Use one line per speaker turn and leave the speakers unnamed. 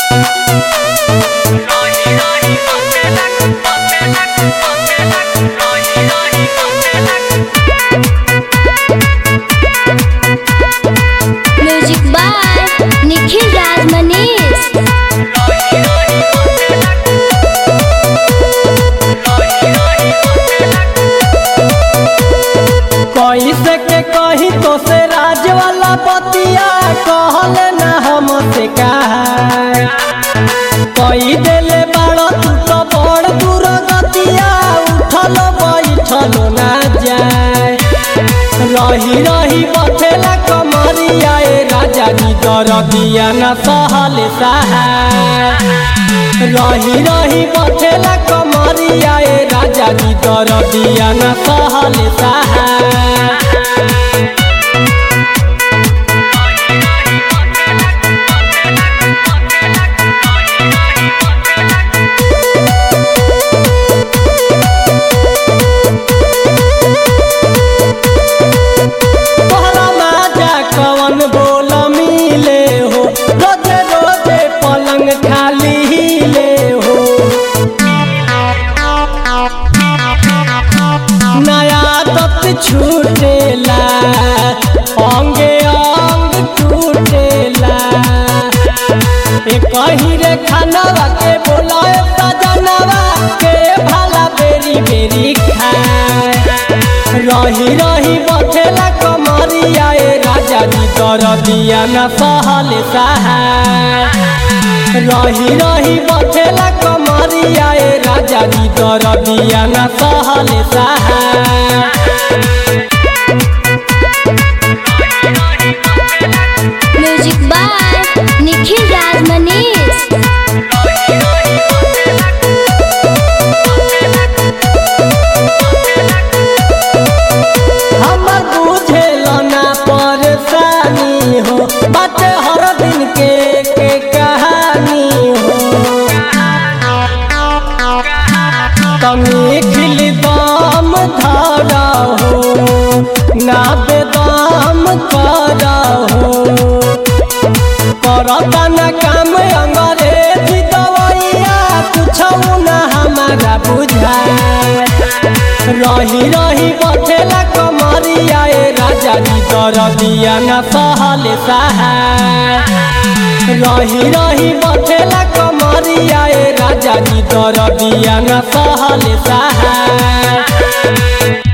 music by Nikhil Raj Manish
कैसे के कही तो से राज वाला बतिया कहल ना हमसे कहा कही देले बाड़ तू तो बड़ दूर गतिया उठल बैठल ना जाए रही रही बथेला कमरिया ए राजा जी दरदिया न सहल सहाय रही रही बथेला कमरिया ए राजा जी दरदिया न सहल सहाय तोहरा माजा कवन बोल मिले हो रोजे रोजे पलंग खाली हिले हो नया दत छूटेला अंगे अंग टूटेला ए कहीं रे खानवा के बोलाए सजनवा के भला बेरी बेरी खाए रही रही बथेला कमरिया ए राजा जी दरदिया न सहल सहाय रही रही बथेला कमरिया ए राजा जी दरदिया न सहल सहाय
म्यूजिक बाय निखिल राज मनीष
हमर बुझेल ना परेशानी हो बाटे हर दिन के के कहानी हो कमी खिल दाम धरा हो ना बेदाम करा हो करता न काम अंग्रेजी दवाइया कुछ न हमारा बुझाए रही रही बथेला कमरिया ए राजा जी दरदिया न सहल सहाय रही रही बथेला कमरिया ए राजा जी दरदिया न सहल सहाय